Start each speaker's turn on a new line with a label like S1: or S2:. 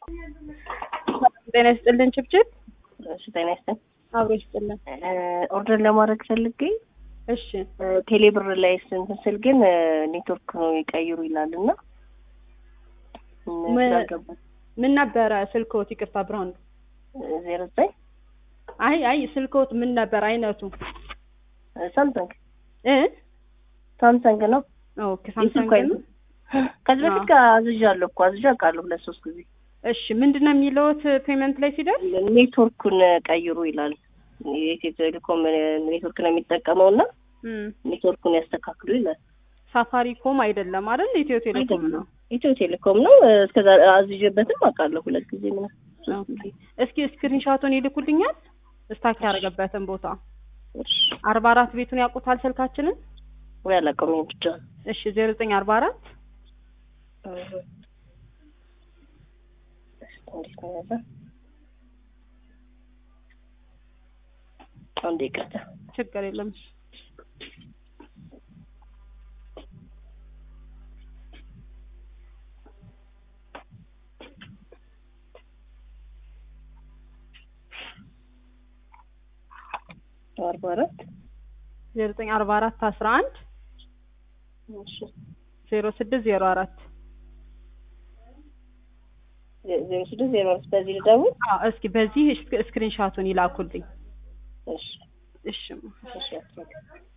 S1: ጤና ይስጥልን ችብችብ።
S2: እሺ ጤና ይስጥልን።
S1: አብሮ ይስጥልን።
S2: ኦርደር ለማድረግ ፈልጌ
S1: እሺ
S2: ቴሌብር ላይ እንትን ስል ግን ኔትወርክ ነው ይቀይሩ ይላል እና
S1: ምን-
S2: ስላልገባኝ
S1: ምን ነበረ ስልክዎት? ይቅርታ ብራንዱ።
S2: ዜሮ ዘጠኝ
S1: አይ አይ ስልክዎት ምን ነበር አይነቱ?
S2: ሳምሰንግ
S1: እ
S2: ሳምሰንግ ነው።
S1: ኦኬ ሳምሰንግ ነው።
S2: ከዚህ በፊት ጋር አዝዣለሁ እኮ አዝዣ አውቃለሁ ሁለት ሶስት ጊዜ።
S1: እሺ ምንድነው የሚለውት ፔመንት ላይ ሲደርስ?
S2: ኔትወርኩን ቀይሩ ይላል። የኢትዮ ቴሌኮም ኔትወርክ ነው የሚጠቀመው እና
S1: እም
S2: ኔትወርኩን ያስተካክሉ ይላል።
S1: ሳፋሪኮም አይደለም አይደል? ኢትዮ ቴሌኮም ነው።
S2: ኢትዮ ቴሌኮም ነው። እስከዛ አዝዤበትም አውቃለሁ ሁለት ጊዜ ምናምን ሶስት ጊዜ።
S1: እስኪ ስክሪንሾቱን ይልኩልኛል ስታክ ያደረገበትን ቦታ
S2: እሺ
S1: አርባ አራት ቤቱን ያውቁታል ስልካችንን?
S2: ወይ አላውቀውም ይሄን ብቻ
S1: እሺ ዜሮ ዘጠኝ አርባ አራት
S2: እንዴት ነው ያዘ? አንዴ ይቅርታ።
S1: ችግር የለም። እሺ
S2: አርባ አራት
S1: ዜሮ ዘጠኝ አርባ አራት አስራ አንድ
S2: እሺ
S1: ዜሮ ስድስት ዜሮ አራት
S2: ዜሮ ስድስት ዜሮ አራት በዚህ ልደውል?
S1: አዎ እስኪ በዚህ ስክሪንሾቱን ይላኩልኝ።
S2: እሺ
S1: እሺ
S2: እሺ አትበል።